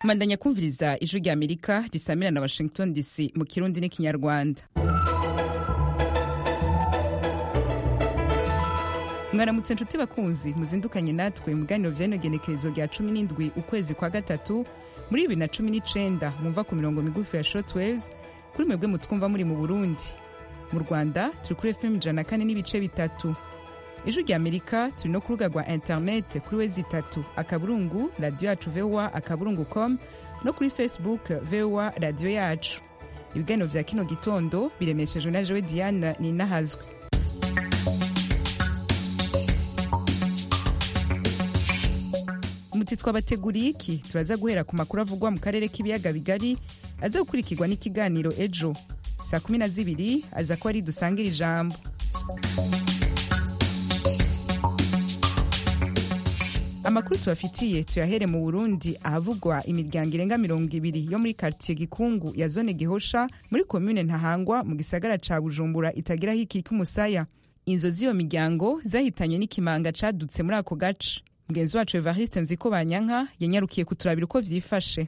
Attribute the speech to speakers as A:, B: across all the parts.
A: mandanya kumviriza ijwi rya amerika risamira na washington dc mu kirundi n'ikinyarwanda mwaramutse nshuti bakunzi muzindukanye natwe mu biganiro by'igenekerezo rya cumi n'indwi ukwezi kwa gatatu muri bibiri na cumi n'icenda mwumva ku mirongo migufi ya shortwaves kuri mwebwe mutwumva muri mu burundi mu rwanda turi kuri fm ijana na kane n'ibice bitatu ijwi rya amerika turi no ku rubuga rwa interinete kuri we zitatu akaburungu radiyo yacu vowa akaburungu com no kuri facebook vowa radiyo yacu ibiganiro bya kino gitondo biremeshejwe na jowe diane ninahazwe muti twabateguriye iki turaza guhera ku makuru avugwa mu karere k'ibiyaga bigari aza gukurikirwa n'ikiganiro ejo saa kumi na zibiri aza kuba ari dusangire ijambo amakuru tubafitiye tuyahere mu burundi ahavugwa imiryango irenga mirongo ibiri yo muri kartiye gikungu ya zone gihosha muri komine ntahangwa mu gisagara ca bujumbura itagiraho iki k'umusaya inzu z'iyo miryango zahitanye n'ikimanga cadutse muri ako gace mugenzi wacu evariste nziko banyanka yanyarukiye kuturabira uko vyifashe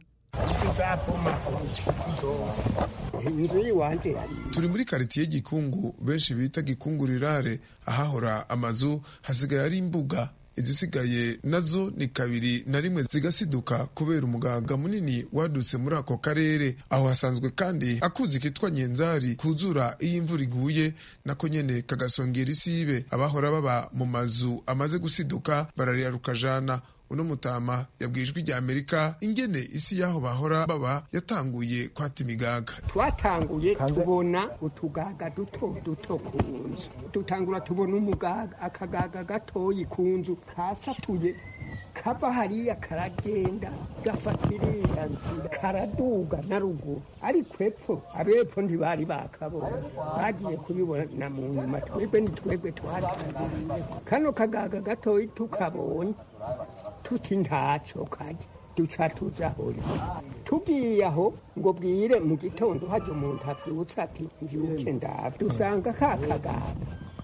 B: turi muri karitiye gikungu benshi bita gikungu rirare ahahora amazu hasigaye ari imbuga izisigaye nazo ni kabiri na rimwe zigasiduka kubera umugaga munini wadutse muri ako karere aho hasanzwe kandi akuzi kitwa nyenzari kuzura iyo imvura iguye nako nyene kagasongera isibe abahora baba mu mazu amaze gusiduka bararira rukajana uno mutama yabwijwe rya amerika ingene isi y'aho bahora baba yatanguye kwata imigaga
C: twatanguye tubona utugaga duto duto ku nzu dutangura tubona umugaga akagaga gatoyi ku nzu kasatuye kava hariya karagenda gafatira iriya nzira karaduga na ruguru ariko epfo abepfo ntibari bakabona bagiye kubibona mu nyuma twebwe ni twebwe twatangiye kano kagaga gatoyi tukabonye tuti ntacyo kajya duca tuja hori tugiye aho ngo bwire mu gitondo hajya umuntu abyutse ati mbyuke ndabe dusanga ka kaganga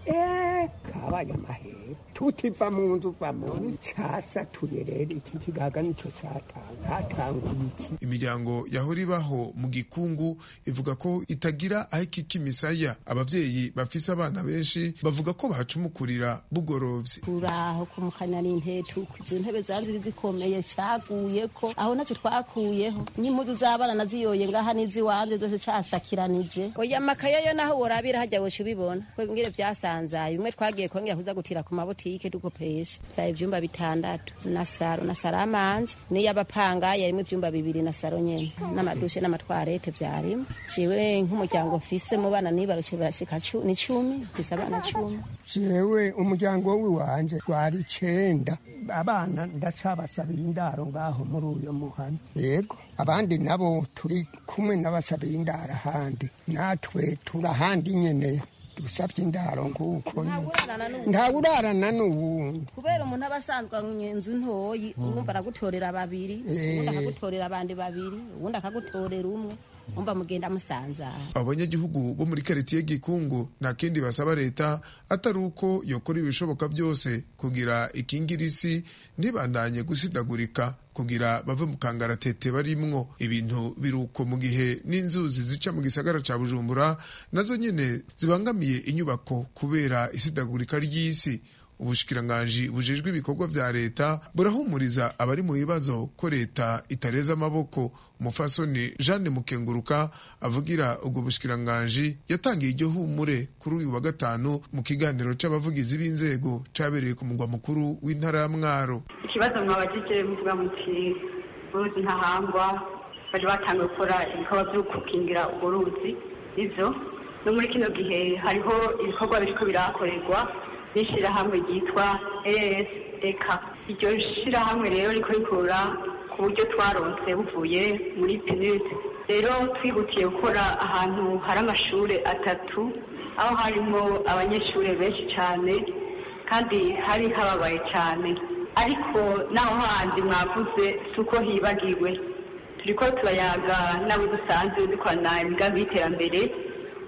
C: eee kabaye amahera tutiva mu nzu uva mu nzu casatuye rero iki kigaga nico catanga hatanguye iki
B: imiryango yahora ibaho mu gikungu ivuga ko itagira aho ikika imisaya abavyeyi bafise abana benshi bavuga ko bahacumukurira bugorovye
D: turaho kumukanya n'intetu izo ntebe zari ziri zikomeye caguye ko aho naco twakuyeho n'impuzu z'abana naziyoye ngaha n'iziwanje zose casakiranije oya amakaye yo naho worabira hajya woca ubibona ngire vyasanzaye umwe twagiye kongera kuza gutira ku mabutike dukopesha vyari ivyumba bitandatu na saro na saro amanje niy'abapanga yarimo ivyumba bibiri na saro nyene n'amadushe n'amatwarete vyarimo jewe nk'umuryango mfise mu bana nibarushe barashika cu- ni cumi mfise abana cumi
C: jewe umuryango w'iwanje twari icenda abana ndacabasabiye indaro ngaho muri uyo muhana yego abandi nabo turi kumwe n'abasabiye indaro ahandi natwe turahandi nyene dusabye indaro nguko nyene. ntawurarana n'uwundi
D: kubera umuntu aba asanzwe inzu ntoyi uwumva aragutorera babiri uwundi akagutorera abandi babiri uwundi akagutorera umwe umva mugenda musanzara
B: abo banyagihugu bo muri karitiye gikungu nta kindi basaba leta atari uko yokora ibishoboka byose kugira ikingira isi ntibandanye gusidagurika kugira bave mu kangaratete barimwo ibintu biruko mu gihe n'inzuzi zica mu gisagara ca bujumbura nazo nyene zibangamiye inyubako kubera isidagurika ry'isi ubushikiranganji bujejwe ibikorwa vya leta burahumuriza abari mu bibazo ko leta itareza amaboko umufasoni jeanne mukenguruka avugira ubwo bushikiranganji yatangiye iryo humure kuri uyu wa gatanu mu kiganiro c'abavugizi b'inzego cabereye ku mugwa mukuru w'intara ya mwaro
E: ikibazo mwabajije muvuga muti uruzi ntahangwa bari batangiye gukora ibikorwa byo gukingira urwo ruzi nivyo no muri kino gihe hariho ibikorwa biriko birakorerwa n'ishirahamwe ryitwa ASDK iryo shirahamwe rero riko rikora ku buryo twaronse buvuye muri PNUD rero twihutiye gukora ahantu hari amashure atatu aho harimo abanyeshure benshi cane kandi hari hababaye cyane ariko naho handi mwavuze si uko hibagiwe turiko turayaga n'abo dusanzwe dukorana imigambi y'iterambere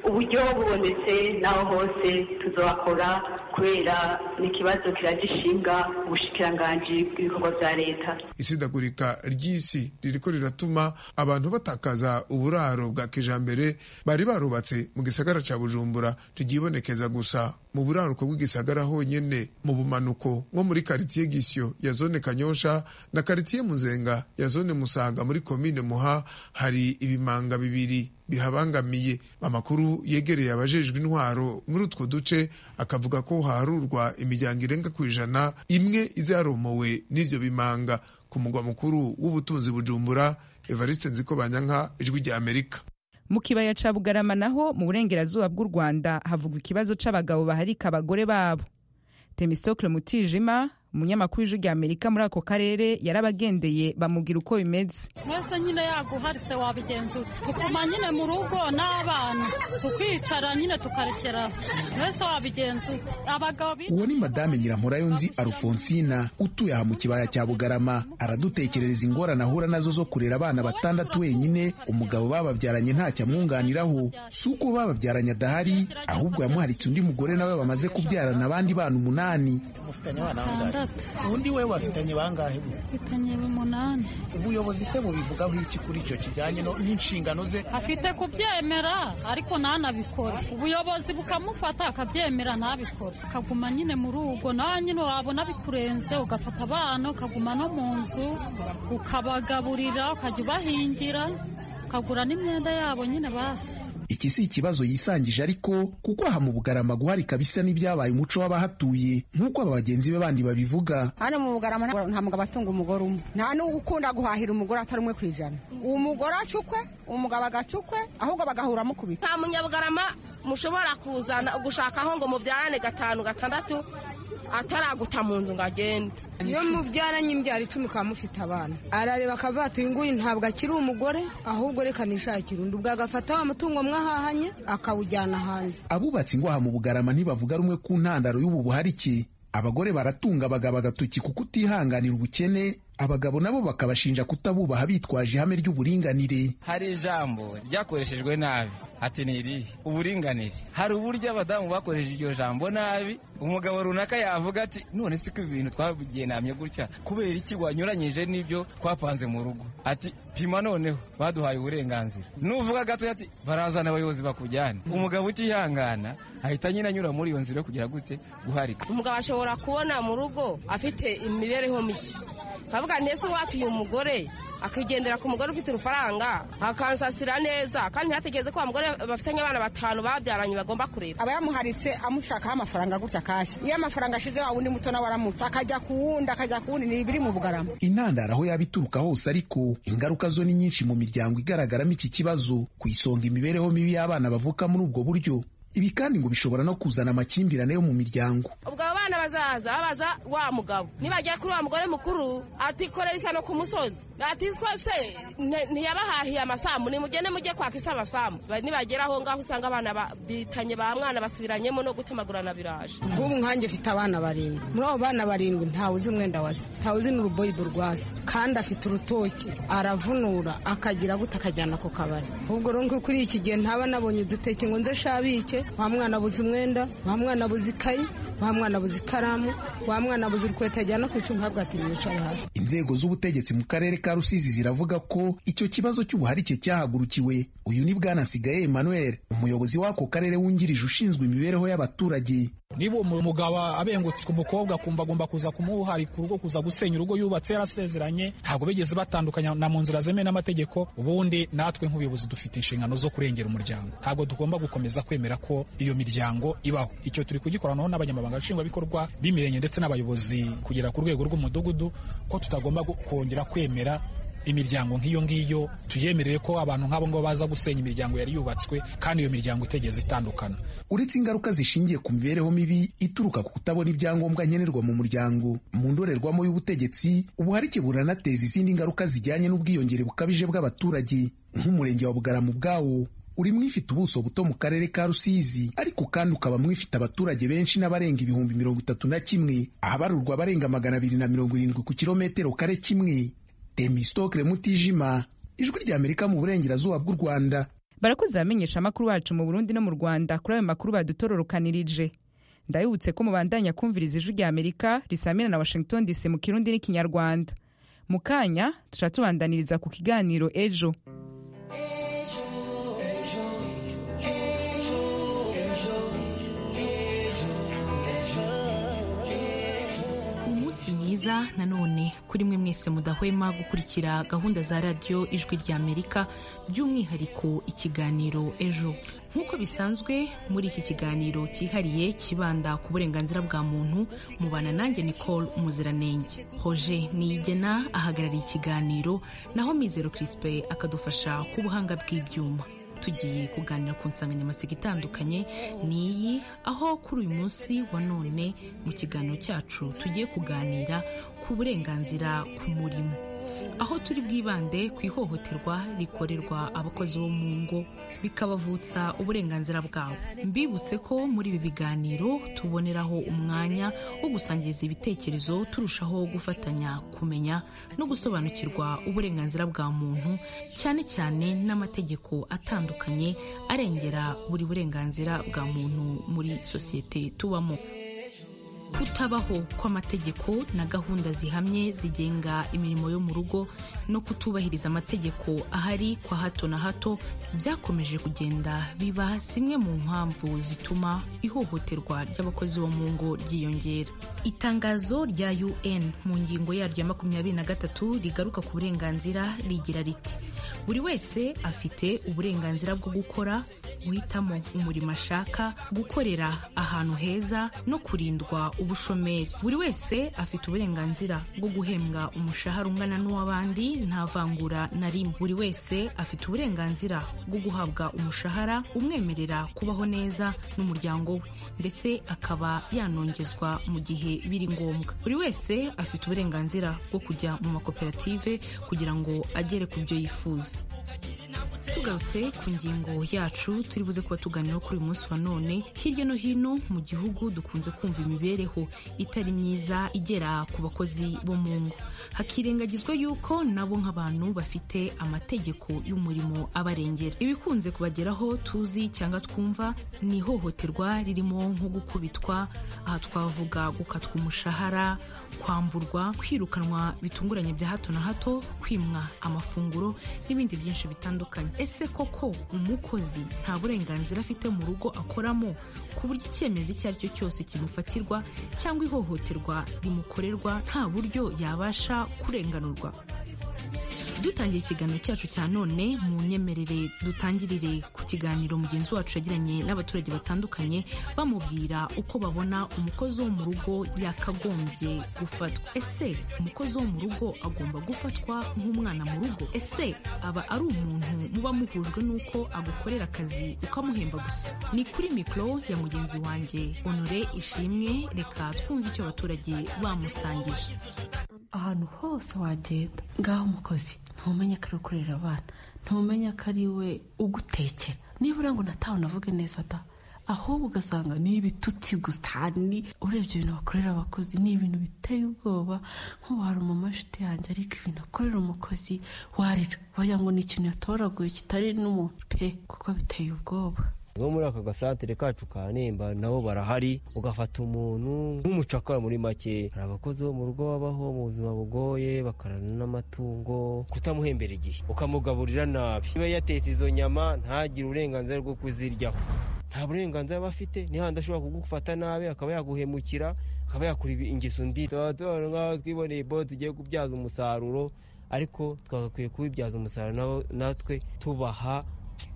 E: uburyo bubonetse n'aho hose tuzakora kubera ni ikibazo kiragishinga ubushikiranganji bw'ibikorwa bya leta
F: isidagurika ry'isi ririko riratuma abantu batakaza uburaro bwa kijambere bari barubatse mu gisagara ca bujumbura ryibonekeza gusa mu buraruko bw'igisagara honyene mu bumanuko nko muri karitiye gisyo ya zone kanyosha na karitiye muzenga ya zone musaga muri komine muha hari ibimanga bibiri bihabangamiye amakuru yegereye abajejwe intwaro muri utwo duce akavuga ko harurwa imiryango irenga ku ijana imwe izaromowe n'ivyo bimanga ku mugwa mukuru w'ubutunzi bujumbura evariste nziko banyanka ijwi rya amerika
A: mu kibaya ca bugarama naho mu burengerazuba bw'u rwanda havugwa ikibazo c'abagabo baharika abagore babo temistocle mutijima umunyamakuru w'ijwi rya amerika muri ako karere yarabagendeye bamubwira uko bimeze
G: mwese nyine yaguharitse wabigenza ute tukuma nyine mu rugo n'abana tukicara nyine tukarekera mwese wabigenza ute abagabo
H: uwo ni madame nyirankurayonzi arufonsina utuye aha mu kibaya cya bugarama aradutekerereza ingorane ahura nazo zo kurera abana batandatu wenyine umugabo bababyaranye ntacyo amwunganiraho si uko bababyaranye adahari ahubwo yamuharitse undi mugore nawe bamaze kubyarana abandi bana umunani
G: batandatu
I: ubundi we bafitanye bangahe bu
G: bitanye umunani
I: ubuyobozi se bubivugaho iki kuri icyo kijyanye no- n'inshingano ze
G: afite kubyemera ariko ntanabikore ubuyobozi bukamufata akabyemera ntabikore akaguma nyine mu rugo nawe nyine wabona bikurenze ugafata abana ukaguma no mu nzu ukabagaburira ukajya ubahingira ukagura n'imyenda yabo nyine basi
H: iki si ikibazo yisangije ariko kuko aha mu bugarama guharika bisa n'ibyabaye umuco w'abahatuye nk'uko aba bagenzi be bandi babivuga
J: hano mu bugarama nta nta mugabo atunga umugore umwe nta n'uwo ukunda guhahira umugore atari umwe ku ijana umugore acukwe umugabo agacukwe ahubwo bagahura mukubita
K: nta munyabugarama mushobora kuzana gushakaho ngo mubyarane gatanu gatandatu ataraguta mu nzu ngo agende
L: iyo mubyaranye imbyaro icumi ukaba mufite abana arareba akavuga ati uyu nguyu ntabwo akiri umugore ahubwo reka nishakire undi ubwo agafata wa mutungo mwahahanye akawujyana hanze
H: abubatsi ngo aha mu bugarama ntibavuga rumwe ku ntandaro y'ubu buharike abagore baratunga abagabo agatoki kuko utihanganira ubukene abagabo nabo bakabashinja kutabubaha bitwaje ihame ry'uburinganire
M: hari ijambo ryakoreshejwe nabi ati ni irihe uburinganire hari uburyo abadamu bakoresheje iryo jambo nabi umugabo runaka yavuga ati none si ko ibi bintu twabigenamye gutya kubera iki wanyuranyije n'ibyo twapanze mu rugo ati pima noneho baduhaye uburenganzira nuvuga gato ati barazana abayobozi bakujyana umugabo utihangana ahita nyine anyura muri iyo nzira yo kugira gutse guharika
K: umugabo ashobora kubona mu rugo afite imibereho mishya akavuga ntese uwatuye umugore akigendera ku mugore ufite urufaranga akansasira neza kandi ntihategereze ko wa mugore bafitanye abana batanu babyaranye bagomba kurera
J: aba yamuharitse amushakaho amafaranga gutya kashi iyo amafaranga ashize wa wundi muto nawe aramutse akajya ku wundi akajya ku wundi ni ibiri mu bugarama
H: intandaro aho yaba ituruka hose ariko ingaruka zo ni nyinshi mu miryango igaragaramo iki kibazo ku isonga imibereho mibi y'abana bavuka muri ubwo buryo ibi kandi ngo bishobora no kuzana amakimbirane yo mu miryango
K: ubwo abo bana bazaza babaza wa mugabo nibagera kuri wa mugore mukuru atikorera isano ku musozi ati twese ntiyabahahiye amasambu nimugende mujye kwaka isi amasambu Ba- nibagera aho ngaho usanga abana ba- bitanye ba mwana basubiranyemo no gutemagurana biraje
L: nk'ubu nkanjye mfite abana barindwi muri abo bana barindwi ntawe uzi umwenda wase ntawe uzi n'uruboyido rwase kandi afite urutoki aravunura akagira gute akajyana ku kabari ahubwo rero nko kuri iki gihe ntaba nabonye uduteke ngo nze shabike wa mwana abuze umwenda wa mwana abuze ikayi wa mwana abuze ikaramu wa mwana abuze urukweta ajyana ku cyuma ahabwa ati mwicare hasi
H: inzego z'ubutegetsi mu karere ka rusizi ziravuga ko icyo kibazo cy'ubuharike cyahagurukiwe uyu ni bwana nsigaye emmanuel umuyobozi w'ako karere wungirije ushinzwe imibereho y'abaturage
N: niba uwo mugabo abengutswe umukobwa akumva agomba kuza kumuharika urugo kuza gusenya urugo yubatse yarasezeranye ntabwo bigeze batandukanya na mu nzira zemewe n'amategeko ubundi natwe nk'ubuyobozi dufite inshingano zo kurengera umuryango ntabwo tugomba gukomeza kwemera ko iyo miryango ibaho icyo turi kugikoranaho n'abanyamabanga nshingwabikorwa b'imirenge ndetse n'abayobozi kugera ku rwego rw'umudugudu ko tutagomba gu- kongera kwemera imiryango nk'iyo ngiyo tuyemereye ko abantu nk'abo ngabo baza gusenya imiryango yari yubatswe kandi iyo miryango itegeze itandukana
H: uretse ingaruka zishingiye ku mibereho mibi ituruka ku kutabona ibyangombwa nkenerwa mu muryango mu ndorerwamo y'ubutegetsi ubuharike buranateza izindi ngaruka zijyanye n'ubwiyongere bukabije bw'abaturage nk'umurenge wa bugarama ubwawo uri mwifite ubuso buto mu karere ka rusizi ariko kandi ukaba mwifite abaturage benshi n'abarenga ibihumbi mirongo itatu na kimwe ahabarurwa abarenga magana abiri na mirongo irindwi ku kilometero kare kimwe temistokire mutijima ijwi ry'amerika mu burengerazuba bw'u rwanda
A: barakoze abamenyesha amakuru bacu mu burundi no mu rwanda kuri ayo makuru badutororokanirije ndabibutse ko mubandanya kumviriza ijwi rya amerika risamira na washington dc mu kirundi n'ikinyarwanda mu kanya tuca tubandaniriza ku kiganiro ejo
O: umunsi mwiza nanone kuri mwe mwese mudahwema gukurikira gahunda za radiyo ijwi rya amerika by'umwihariko ikiganiro ejo nk'uko bisanzwe muri iki kiganiro cyihariye kibanda ku burenganzira bwa muntu mubana nanjye nicole umuziranenge hoje niyigena ahagarariye ikiganiro naho mizero crispe akadufasha ku buhanga bw'ibyuma tugiye kuganira ku nsanganyamatsiko itandukanye n'iyi aho kuri uyu munsi wa none mu kiganiro cyacu tugiye kuganira ku burenganzira ku murimo aho turi bwibande ku ihohoterwa rikorerwa abakozi bo mu ngo bikabavutsa uburenganzira bwabo mbibutse ko muri ibi biganiro tuboneraho umwanya wo gusangiza ibitekerezo turushaho gufatanya kumenya no gusobanukirwa uburenganzira bwa muntu cyane cyane n'amategeko atandukanye arengera buri burenganzira bwa muntu muri sosiyete tubamo kutabaho kw'amategeko na gahunda zihamye zigenga imirimo yo mu rugo no kutubahiriza amategeko ahari kwa hato na hato byakomeje kugenda biba zimwe mu mpamvu zituma ihohoterwa ry'abakozi bo mu ngo ryiyongera itangazo rya un mu ngingo yaryo ya makumyabiri na gatatu rigaruka ku burenganzira rigira riti buri wese afite uburenganzira bwo gukora guhitamo umurimo ashaka gukorera ahantu heza no kurindwa ubushomeri buri wese afite uburenganzira bwo guhembwa umushahara ungana n'uw'abandi nta vangura na rimwe buri wese afite uburenganzira bwo guhabwa umushahara umwemerera kubaho neza n'umuryango we ndetse akaba yanongezwa mu gihe biri ngombwa buri wese afite uburenganzira bwo kujya mu makoperative kugira ngo agere ku byo yifuza tugarutse ku ngingo yacu turi buze kuba tuganiraho kuri uyu munsi wa none hirya no hino mu gihugu dukunze kumva imibereho itari myiza igera ku bakozi bo mu ngo hakirengagizwa yuko nabo nk'abantu bafite amategeko y'umurimo abarengera ibikunze kubageraho tuzi cyangwa twumva ni ihohoterwa ririmo nko gukubitwa aha twavuga gukatwa umushahara kwamburwa kwirukanwa bitunguranye bya hato na hato kwimwa amafunguro n'ibindi byinshi bitandukanye ese koko umukozi nta burenganzira afite mu rugo akoramo ku buryo icyemezo icyo ari cyo cyose kimufatirwa cyangwa ihohoterwa rimukorerwa nta buryo yabasha kurenganurwa dutangiye ikiganiro cyacu cya none mu nyemerere dutangirire ku kiganiro mugenzi wacu yagiranye n'abaturage batandukanye bamubwira uko babona umukozi wo mu rugo yakagombye gufatwa ese umukozi wo mu rugo agomba gufatwa nk'umwana mu rugo ese aba ari umuntu muba muhujwe n'uko agukorera akazi ukamuhemba gusa ni kuri mikoro ya mugenzi wanjye honore ishimwe reka twumve icyo abaturage bamusangije
P: ahantu hose wagenda ngaho umukozi ntumenye ko ari ukorera abana ntumenye ko ari we ugutekera niba uriya ngo natawe unavuge neza da ahubwo ugasanga ni ibitutsi gusa ni urebye ibintu bakorera abakozi ni ibintu biteye ubwoba nk'ubu hari umumashiti yanjye ariko ibintu akorera umukozi warira wagira ngo ni ikintu yatoraguye kitari n'umuntu pe kuko biteye ubwoba
Q: nko muri aka gasantere kacu ka nemba nabo barahari ugafata umuntu nk'umucakara muri make hari abakozi bo mu rugo babaho mu buzima bugoye bakarana n'amatungo kutamuhembera igihe ukamugaburira nabi niba yatetse izo nyama ntagire uburenganzira bwo kuziryaho nta burenganzira aba afite n'ihandi ashobora kugufata nabi akaba yaguhemukira akaba yakura ingeso mbi tuba tubona nk'aho twiboneye ibo tugiye kubyaza umusaruro ariko twagakwiye kuwibyaza umusaruro natwe tubaha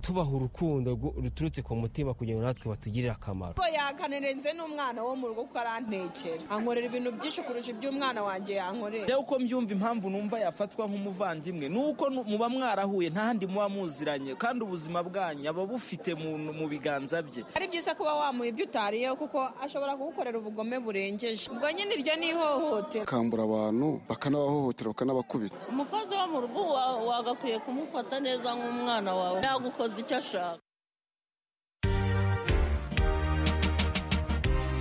Q: tubaha urukundo ruturutse ku mutima kugira ngo natwe batugirire akamaro
R: ko yankanerenze n'umwana wo mu rugo kuko arantekera ankorera ibintu byinshi kurusha iby'umwana wanjye yankorera
S: rero uko mbyumva impamvu numva yafatwa nk'umuvandimwe ni uko muba mwarahuye ntahandi muba muziranye kandi ubuzima bwanyu aba bufite mu biganza bye
R: ari byiza kuba wamuha ibyo utariyeho kuko ashobora kugukorera ubugome burengeje ubwo nyine iryo ni ihohotera
T: bakambura abantu bakanabahohotera bakanabakubita
U: umukozi wo mu rugo wagakwiye kumufata neza nk'umwana wawe icyo ashaka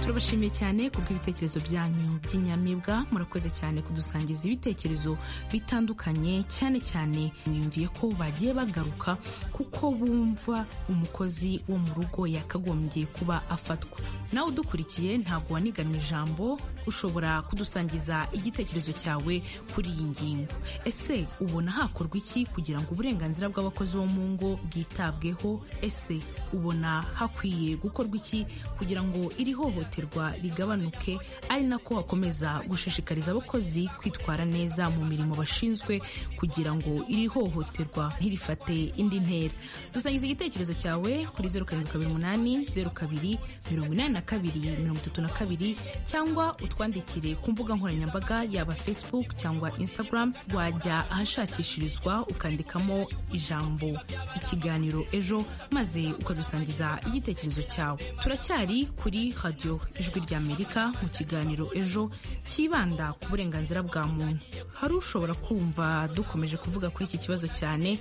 O: turabashimiye cyane kubw'ibitekerezo byanyu by'inyamibwa murakoze cyane kudusangiza ibitekerezo bitandukanye cyane cyane mwiyumviye ko bagiye bagaruka kuko bumva umukozi wo mu rugo yakagombye kuba afatwa nawe udukurikiye ntabwo wanigamye ijambo ushobora kudusangiza igitekerezo cyawe kuri iyi ngingo ese ubona hakorwa iki kugira ngo uburenganzira bw'abakozi bo mu ngo bwitabweho ese ubona hakwiye gukorwa iki kugira ngo iri hohoterwa rigabanuke ari nako hakomeza gushishikariza abakozi kwitwara neza mu mirimo bashinzwe kugira ngo iri hohoterwa ntirifate indi ntera dusangiza igitekerezo cyawe kuri zeru karindwi kabiri umunani zeru kabiri mirongo inani na kabiri mirongo itatu na kabiri cyangwa utwandikire ku mbuga nkoranyambaga yaba facebook cyangwa instagram wajya ahashakishirizwa ukandikamo ijambo ikiganiro ejo maze ukadusangiza igitekerezo cyawe turacyari kuri radiyo ijwi ry'amerika mu kiganiro ejo cyibanda ku burenganzira bwa muntu hari ushobora kumva dukomeje kuvuga kuri iki kibazo cyane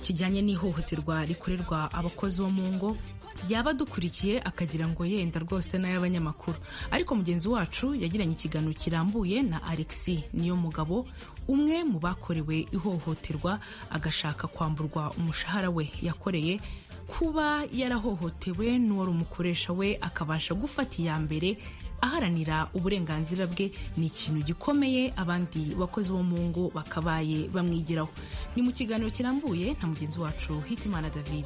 O: kijyanye n'ihohoterwa rikorerwa abakozi bo mu ngo yaba adukurikiye akagira ngo yenda rwose n'ay'abanyamakuru ariko mugenzi wacu yagiranye ikiganiro kirambuye na alexi niyo mugabo umwe mu bakorewe ihohoterwa agashaka kwamburwa umushahara we yakoreye kuba yarahohotewe n'uwari umukoresha we akabasha gufata iya mbere aharanira uburenganzira bwe ni ikintu gikomeye abandi bakozi bo mu ngo bakabaye bamwigiraho ni mu kiganiro kirambuye na mugenzi wacu hitimana david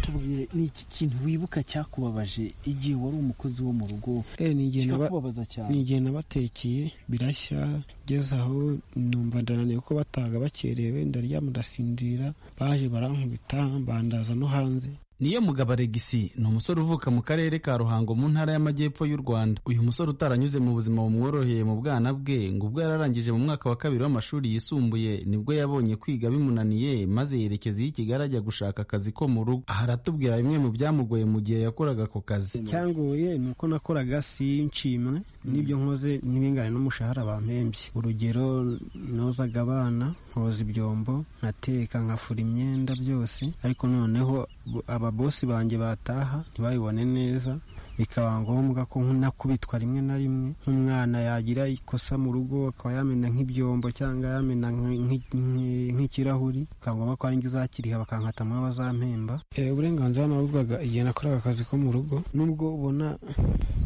V: tubwire ni iki kintu wibuka cyakubabaje igihe wari umukozi wo mu rugo kikakubabaza cyane
W: ni igihe nabatekeye birashya ngeze aho numva ndananiye ko bataga bakerewe ndaryama ndasinzira baje barankubita bandaza no hanze
X: niyo mugabo alegisi ni umusore uvuka mu karere ka ruhango mu ntara y'amajyepfo y'u rwanda uyu musore utaranyuze mu buzima bumworoheye mu bwana bwe ngo ubwo yararangije mu mwaka wa kabiri w'amashuri yisumbuye nibwo yabonye kwiga bimunaniye maze yerekeza iyo i kigali ajya gushaka akazi ko mu rugo aha aratubwira bimwe mu byamugoye mu gihe yakoraga ako kazi
W: icyangoye ni uko nakoraga si nshimwe n'ibyo nkoze n'ibingane n'umushahara bampembye urugero nozaga abana nkoza ibyombo nkateka nkafura imyenda byose ariko noneho ababosi banjye bataha ntibabibone neza bikaba ngombwa ko nk'unakubitwa rimwe na rimwe nk'umwana yagira ikosa mu rugo akaba yamena nk'ibyombo cyangwa yamena nk'ikirahuri bikaba ngombwa ko ari njye uzakiriha bakankata muri bazampemba uburenganzira nabuzwaga igihe nakoraga akazi ko mu rugo nubwo ubona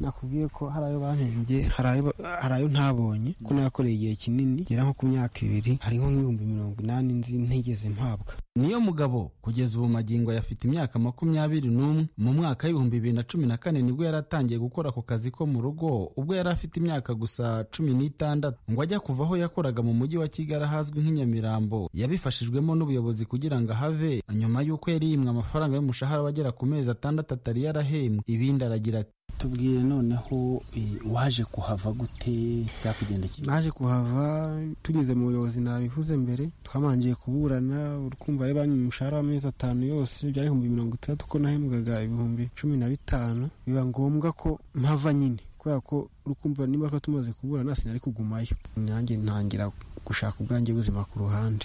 W: nakubwiye ko hari ayo bahembye hari ayo ntabonye ko nayakoreye igihe kinini ngera nko ku myaka ibiri hari nko nk'ibihumbi mirongo inani nzi ntigeze mpabwa
X: niyo mugabo kugeza ubu magingo ayafite imyaka makumyabiri n'umwe mu mwaka w'ibihumbi bibiri na cumi na kane nibwo yari atangiye gukora ako kazi ko mu rugo ubwo yari afite imyaka gusa cumi n'itandatu ngo ajya kuva aho yakoraga mu mujyi wa kigali ahazwi nk'inyamirambo yabifashijwemo n'ubuyobozi kugira ngo ahave nyuma y'uko yari yimwe amafaranga y'umushahara wagera ku mezi atandatu atari yarahembwe ibindi aragira ati
W: tubwire noneho waje kuhava gute byakugenda naje kuhava tugeze mu buyobozi nabivuze mbere twamangiye kuburana urukumva ari banki umushahara w'amezi atanu yose byari ibihumbi mirongo itandatu ko nahembwaga ibihumbi cumi na bitanu biba ngombwa ko mpava nyine kubera ko urukumva niba ko tumaze kuburana sinari kugumayo nanjye ntangira gushaka ubwanjye buzima ku ruhande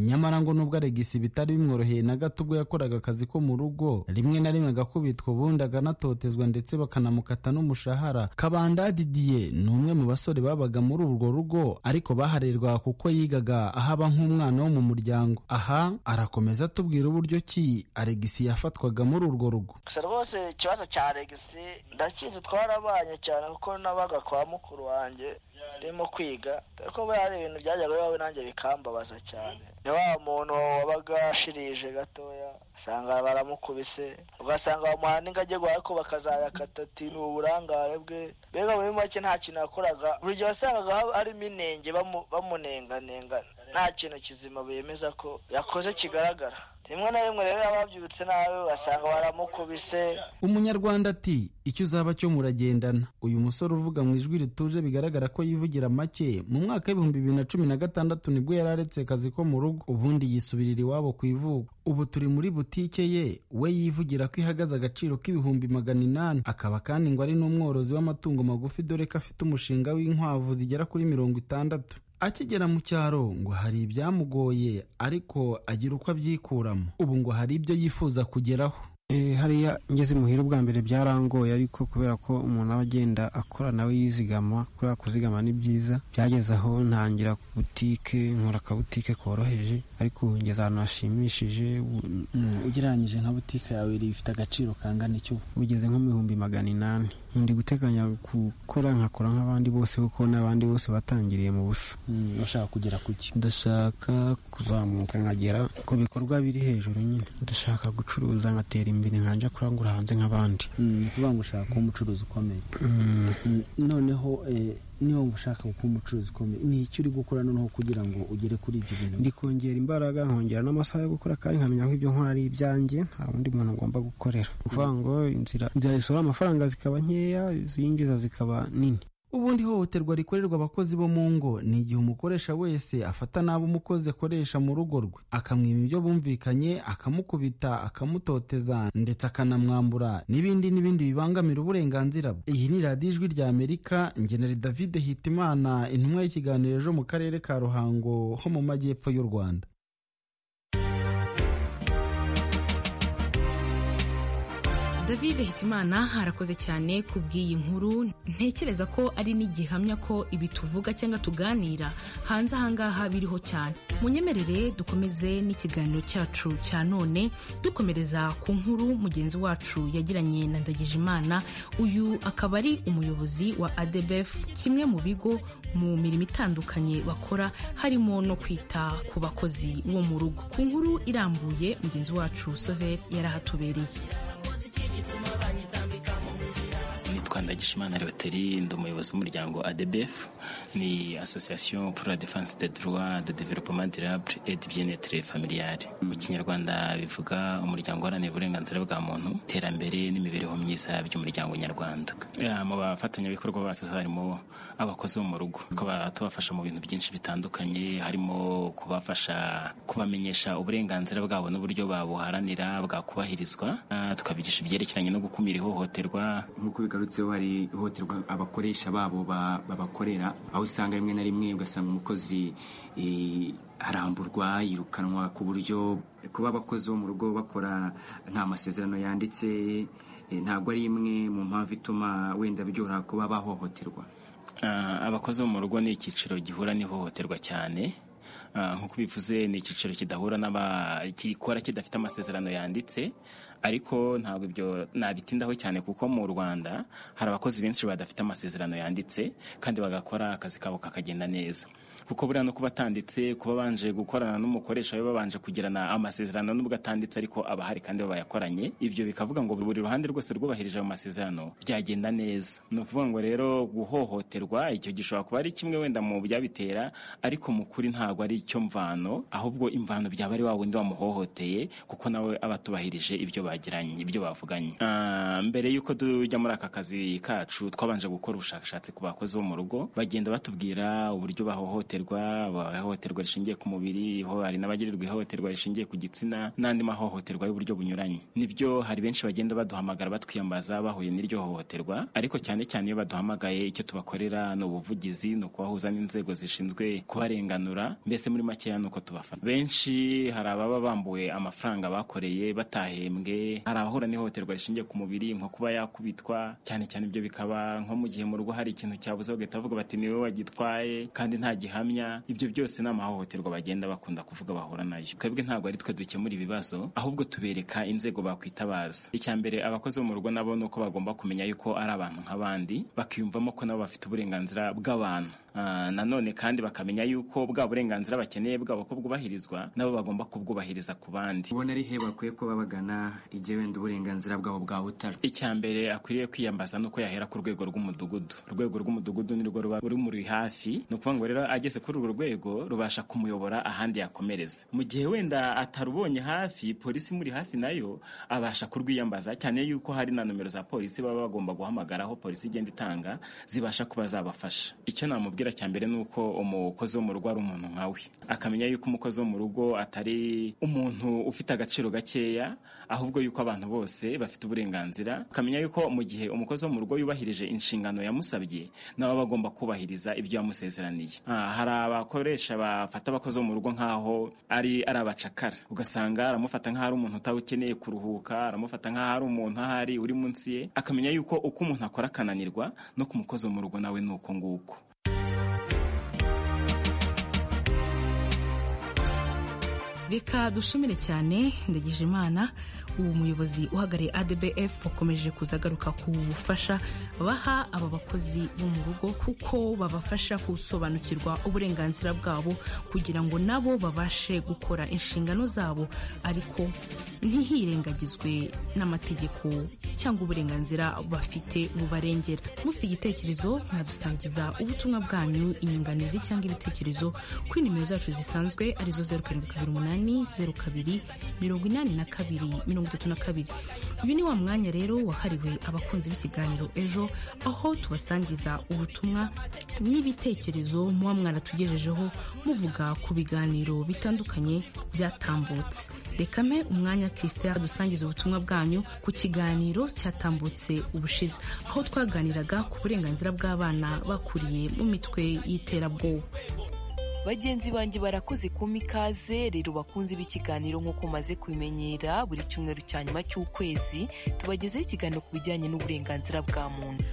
X: nyamara ngo nubwo aregisi bitari bimworoheye na gato ubwo yakoraga akazi ko mu rugo rimwe na rimwe agakubitwa ubundi akanatotezwa ndetse bakanamukata n'umushahara kabanda didiye ni umwe mu basore babaga muri urwo rugo ariko baharerwa kuko yigaga ahaba nk'umwana wo mu muryango aha arakomeza atubwira uburyo ki aregisi yafatwaga muri urwo rugo
Y: gusa rwose ikibazo cya aregisi ndakizi twarabanye cyane kuko nabaga kwa mukuru wanjye ndimo kwiga dore ko hari ibintu byajyaga bibaho nanjye bikambabaza cyane ni wa muntu wabaga ashirije gatoya usanga baramukubise ugasanga bamuha n'ingagi ariko bakazayakata ati ni uburangare bwe mbega muri make nta kintu yakoraga buri gihe wasangaga harimo inenge bamunenganengana nta kintu kizima bemeza ko yakoze kigaragara rimwe na rimwe rero ababyutse nabi basanga baramukubise
X: umunyarwanda ati icyo uzaba cyo muragendana uyu musore uvuga mu ijwi rituje bigaragara ko yivugira make mu mwaka w'ibihumbi bibiri na cumi na gatandatu nibwo yari aretse akazi ko mu rugo ubundi yisubirira iwabo ku ivuko ubu turi muri butike ye we yivugira ko ihagaze agaciro k'ibihumbi magana inani akaba kandi ngo ari n'umworozi w'amatungo magufi dore ko afite umushinga w'inkwavu zigera kuri mirongo itandatu akigera mu cyaro ngo hari ibyamugoye ariko agira uko abyikuramo ubu ngo hari ibyo yifuza kugeraho
W: Eh, hariya ngeze muhira ubwa mbere byarangoye ariko kubera ko umuntu aba agenda akora nawe yizigama kuriya kuzigama ni byiza byageze aho ntangira butike nkora akabutike koroheje ariko ubu ngeze ahantu hashimishije u-
V: ugereranyije nka butike yawe iri ifite agaciro kangana iki ubu
W: bugeze nko mu bihumbi magana inani ndi guteganya gukora nkakora nk'abandi bose kuko n'abandi bose batangiriye mu busa
V: Mm, ushaka kugera ku ki
W: ndashaka kuzamuka nkagera ku bikorwa biri hejuru nyine ndashaka gucuruza nkatera imbere nkanja kurangura hanze nk'abandi
V: ni ukuvuga ngo ushaka kuba umucuruzi ukomeye
W: Mm.
V: Mm, noneho eh, niba wumva ushaka kuba umucuruzi ukomeye ni iki uri gukora noneho kugira ngo ugere kuri ibyo bintu
W: ndi kongera imbaraga nkongera n'amasaha yo gukora kandi nkamenya ko ibyo nkora ari ibyanjye nta wundi muntu ngomba gukorera ni ukuvuga ngo inzira inzira zisohora amafaranga zikaba nkeya izinjiza zikaba nini
X: ubundi ihohoterwa rikorerwa abakozi bo mu ngo ni igihe umukoresha wese afata n'abo umukozi akoresha mu rugo rwe akamwiba ibyo bumvikanye akamukubita akamutoteza ndetse akanamwambura n'ibindi n'ibindi bibangamira uburenganzira bwe iyi ni radiyo ijwi rya amerika ngenera david hitimana intumwa y'ikiganiro ejo mu karere ka ruhango ho mu majyepfo y'u rwanda
O: david hitimana arakoze cyane kubw'iyi nkuru ntekereza ko ari n'igihamya ko ibi tuvuga cyangwa tuganira hanze ahangaha biriho cyane munyemerere dukomeze n'ikiganiro cyacu cya none dukomereza ku nkuru mugenzi wacu yagiranye na ndagijimana uyu akaba ari umuyobozi wa adbf kimwe mu bigo mu mirimo itandukanye bakora harimo no kwita ku bakozi bo mu rugo ku nkuru irambuye mugenzi wacu sover yarahatubereye
F: nitwa ndagishimana rewoteri ndi umuyobozi w'umuryango adbf ni association pour la défense des droits de développement durable et du bien-être familial mu kinyarwanda bivuga umuryango uharanira uburenganzira bwa muntu iterambere n'imibereho myiza by'umuryango nyarwanda Eh, mu bafatanyabikorwa bacu harimo abakozi bo mu rugo tukaba tubafasha mu bintu byinshi bitandukanye harimo kubafasha kubamenyesha uburenganzira bwabo n'uburyo babuharanira bwakubahirizwa Ah, tukabigisha ibyerekeranye no gukumira ihohoterwa
C: nk'uko bigarutseho hari ihohoterwa abakoresha babo ba- babakorera aho usanga rimwe na rimwe ugasanga umukozi eh, aramburwa yirukanwa ku buryo kuba abakozi bo mu rugo bakora nta masezerano yanditse eh, ntabwo ari imwe mu mpamvu ituma wenda byoroha kuba bahohoterwa
F: Ah, abakozi bo mu rugo ni icyiciro gihura n'ihohoterwa cyane Ah, nk'uko bivuze ni icyiciro kidahura n'aba gikora kidafite amasezerano yanditse ariko ntabwo ibyo nabitindaho cyane kuko mu rwanda hari abakozi benshi badafite amasezerano yanditse kandi bagakora akazi kabo kakagenda neza kuko buriya no kuba atanditse kuba babanje gukorana n'umukoresha we babanje kugirana amasezerano nubwo atanditse ariko aba ahari kandi baba bayakoranye ibyo bikavuga ngo buri ruhande rwose rwubahirije ayo masezerano byagenda neza ni ukuvuga ngo rero guhohoterwa icyo gishobora kuba ari kimwe wenda mu byabitera ariko mu kuri ntabwo ari icyo mvano ahubwo imvano byaba ari wa wundi wamuhohoteye kuko nawe aba atubahirije ibyo bagiranye ibyo bavuganye Ah, mbere y'uko tujya muri aka kazi kacu twabanje gukora ubushakashatsi ku bakozi bo mu rugo bagenda batubwira uburyo bahohoterwa bahohoterwa rishingiye ku mubiri ho hari n'abagirirwa ihohoterwa rishingiye ku gitsina n'andi mahohoterwa y'uburyo bunyuranye nibyo hari benshi bagenda baduhamagara batwiyambaza bahuye n'iryo hohoterwa ariko cyane cyane iyo baduhamagaye icyo tubakorera ni ubuvugizi ni ukubahuza n'inzego zishinzwe kubarenganura mbese muri makeya ni uko tubafata benshi hari ababa bambuwe amafaranga bakoreye batahembwe hari abahura n'ihohoterwa rishingiye ku mubiri nko kuba yakubitwa cyane cyane ibyo bikaba nko mu gihe mu rugo hari ikintu cyabuze bagahita bavuga bati niwe wagitwaye kandi nta gihamya ibyo byose ni amahohoterwa bagenda bakunda kuvuga bahura nayo twebwe ntabwo ari twe dukemura ibibazo ahubwo tubereka inzego bakwitabaza icya mbere abakozi bo mu rugo nabo ni uko bagomba kumenya yuko ari abantu nk'abandi bakiyumvamo ko nabo bafite uburenganzira bw'abantu Ah, nanone kandi bakamenya yuko bwa burenganzira bakeneye bwabo ko bwubahirizwa nabo bagomba kubwubahiriza ku bandi
C: ubona ari he bakwiye kuba bagana igihe wenda uburenganzira bwabo bwahutajwe
F: icya mbere akwiriye kwiyambaza nuko yahera ku rwego rw'umudugudu urwego rw'umudugudu ni rwo ruba rumuri hafi ni ukuvuga ngo rero ageze kuri urwo rwego rubasha kumuyobora ahandi yakomereza mu gihe wenda atarubonye hafi polisi imuri hafi nayo abasha kurwiyambaza cyane yuko hari na nomero za polisi baba bagomba guhamagara aho polisi igenda itanga zibasha kuba zabafasha icyo namubwira tubwira cya mbere ni uko umukozi wo mu rugo ari umuntu nkawe akamenya yuko umukozi wo mu rugo atari umuntu ufite agaciro gakeya ahubwo yuko abantu bose bafite uburenganzira akamenya yuko mu gihe umukozi wo mu rugo yubahirije inshingano yamusabye nawe aba agomba kubahiriza ibyo yamusezeraniye Ah, hari abakoresha bafata abakozi bo mu rugo nkaho ari ari abacakara ugasanga aramufata nkaho ari umuntu utawukeneye kuruhuka aramufata nkaho ari umuntu ahari uri munsi ye akamenya yuko uko umuntu akora akananirwa no ku mukozi wo mu rugo nawe ni uko nguko
O: reka dushimire cyane ndagijimana ubu muyobozi uhagarariye adbf wakomeje kuzagaruka ku bufasha baha aba bakozi bo mu rugo kuko babafasha gusobanukirwa uburenganzira bwabo kugira ngo nabo babashe gukora inshingano zabo ariko ntihirengagizwe n'amategeko cyangwa uburenganzira bafite bubarengera mufite igitekerezo mwadusangiza ubutumwa bwanyu inyunganizi cyangwa ibitekerezo kuri nimero zacu zisanzwe arizo zeru karindwi kabiri umunani umunani zeru kabiri mirongo inani na kabiri mirongo itatu na kabiri uyu ni wa mwanya rero wahariwe abakunzi b'ikiganiro ejo aho tubasangiza ubutumwa n'ibitekerezo muba mwaratugejejeho muvuga ku biganiro bitandukanye byatambutse reka mpe umwanya christian adusangiza ubutumwa bwanyu ku kiganiro cyatambutse ubushize aho twaganiraga ku burenganzira bw'abana bakuriye mu mitwe y'iterabwoba
Z: bagenzi banjye barakoze kumpa ikaze rero bakunze b'ikiganiro nk'uko umaze kubimenyera buri cyumweru cya nyuma cy'ukwezi tubagezeho ikiganiro ku bijyanye n'uburenganzira bwa muntu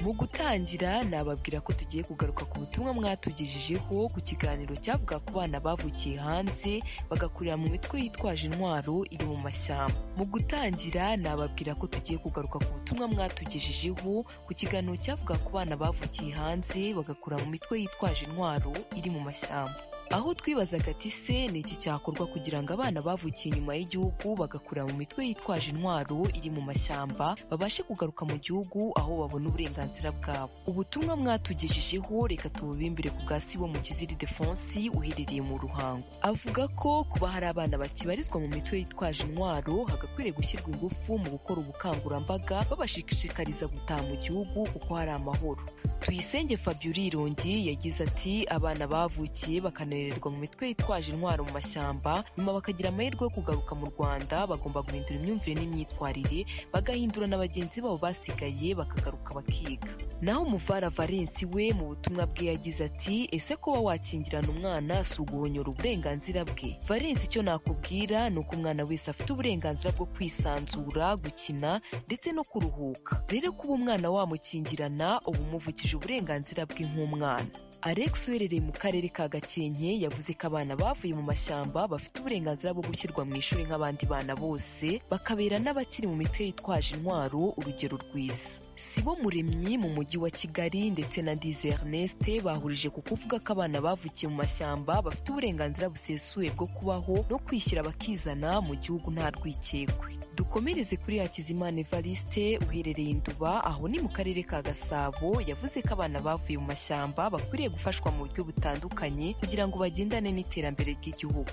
Z: mu gutangira nababwira ko tugiye kugaruka ku butumwa mwatugejejeho ku kiganiro cyavuga ku bana bavukiye hanze bagakurira mu mitwe yitwaje intwaro iri mu mashyamba mu gutangira nababwira ko tugiye kugaruka ku butumwa mwatugejejeho ku kiganiro cyavuga ku bana bavukiye hanze bagakurira mu mitwe yitwaje intwaro iri mu mashyamba aho twibazaga ati se ni iki cyakorwa kugira ngo abana bavukiye inyuma y'igihugu bagakura mu mitwe yitwaje intwaro iri mu mashyamba babashe kugaruka mu gihugu aho babona uburenganzira bwabo ubutumwa mwatugejejeho reka tububimbire ku bwa sibo mu kiziri defonsi uherereye mu ruhango avuga ko kuba hari abana bakibarizwa mu mitwe yitwaje intwaro hagakwiriye gushyirwa ingufu mu gukora ubukangurambaga babashishikariza gutaha mu gihugu kuko hari amahoro tuyisenge fabiola irongi yagize ati abana bavukiye bakane bakohererwa mu mitwe yitwaje intwaro mu mashyamba nyuma bakagira amahirwe yo kugaruka mu rwanda bagomba guhindura imyumvire n'imyitwarire bagahindura na bagenzi babo basigaye bakagaruka bakiga naho umuvara valensi we mu butumwa bwe yagize ati ese kuba wakingirana umwana si uguhonyora uburenganzira bwe valensi icyo nakubwira ni uko umwana wese afite uburenganzira bwo kwisanzura gukina ndetse no kuruhuka rero kuba umwana wamukingirana uba umuvukije uburenganzira bwe nk'umwana alex uherereye mu karere ka gakenke yavuze ko abana bavuye mu mashyamba bafite uburenganzira bwo gushyirwa mu ishuri nk'abandi bana bose bakabera n'abakiri mu mitwe yitwaje intwaro urugero rwiza sibo muremyi mu mujyi wa kigali ndetse na ndize ernest bahurije ku kuvuga ko abana bavukiye mu mashyamba bafite uburenganzira busesuye bwo kubaho no kwishyira bakizana mu gihugu nta rwikekwe dukomereze kuri hakizimana evariste uherereye induba aho ni mu karere ka gasabo yavuze ko abana bavuye mu mashyamba bakwiriye gufashwa mu buryo butandukanye kugira ngo bagendane n'iterambere ry'igihugu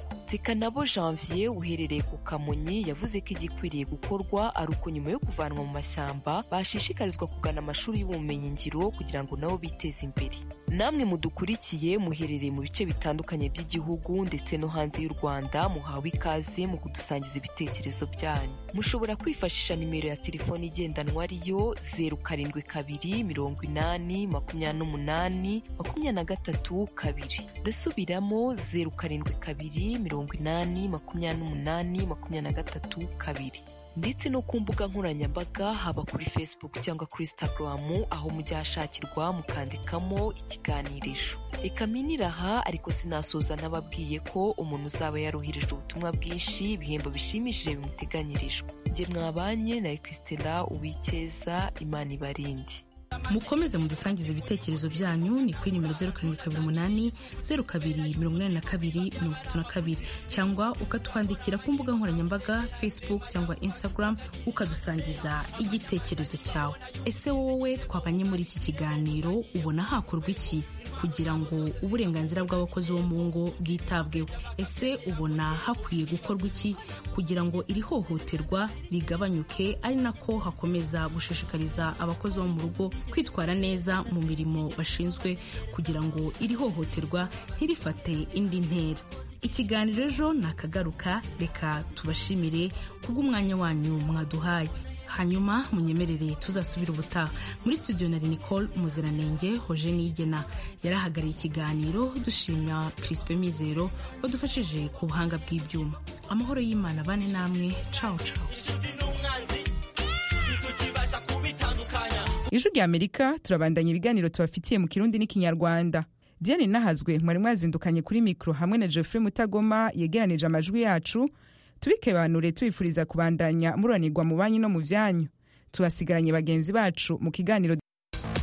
Z: nabo janvier uherereye ku kamonyi yavuze ko igikwiriye gukorwa ari uko nyuma yo kuvanwa mu mashyamba bashishikarizwa kugana amashuri y'ubumenyingiro kugira ngo nabo biteze imbere namwe mudukurikiye muherereye mu bice bitandukanye by'igihugu ndetse no hanze y'u rwanda muhawe ikaze mu kudusangiza ibitekerezo byanyu mushobora kwifashisha nimero ya telefoni igendanwa ariyo zeru karindwi kabiri mirongo inani makumyabiri n'umunani makumyabiri na gatatu kabiri ndasubiramo zeru karindwi kabiri mirongo inani makumyabiri n'umunani makumyabiri na gatatu kabiri ndetse no ku mbuga nkoranyambaga haba kuri facebook cyangwa kuri instagram aho mujya hashakirwa mukandikamo ikiganirisho reka miniraha ariko sinasoza ntababwiye ko umuntu uzaba yarohereje ubutumwa bwinshi ibihembo bishimishije bimuteganyirijwe njye mwabanye na christela uwikeza imana ibarindi
O: mukomeze mudusangize ibitekerezo byanyu ni kuri nimero zeru karindwi kabiri umunani zeru kabiri mirongo inani na kabiri mirongo itatu na kabiri cyangwa ukatwandikira ku mbuga nkoranyambaga facebook cyangwa instagram ukadusangiza igitekerezo cyawe ese wowe twabanye muri iki kiganiro ubona hakorwa iki kugira ngo uburenganzira bw'abakozi bo mu ngo bwitabweho ese ubona hakwiye gukorwa iki kugira ngo iri hohoterwa rigabanyuke ari nako hakomeza gushishikariza abakozi bo mu rugo kwitwara neza mu mirimo bashinzwe kugira ngo iri hohoterwa ntirifate indi ntera ikiganiro ejo nakagaruka reka tubashimire kubw'umwanya wanyu mwaduhaye hanyuma munyemerere tuzasubira ubutaha muri studio nari nicole muziranenge hoje nigena yarahagariye ikiganiro dushima crispe mizero wadufashije ku buhanga bw'ibyuma amahoro y'imana bane namwe cawo cawo
A: ijwi rya amerika turabandanya ibiganiro tubafitiye mu kirundi n'ikinyarwanda diane nahazwe mwari mwazindukanye kuri mikoro hamwe na geoffrey mutagoma yegeranije amajwi yacu tubikebanure tubifuriza kubandanya mururanirwa mu banki no mu byanyu tubasigaranye bagenzi bacu mu kiganiro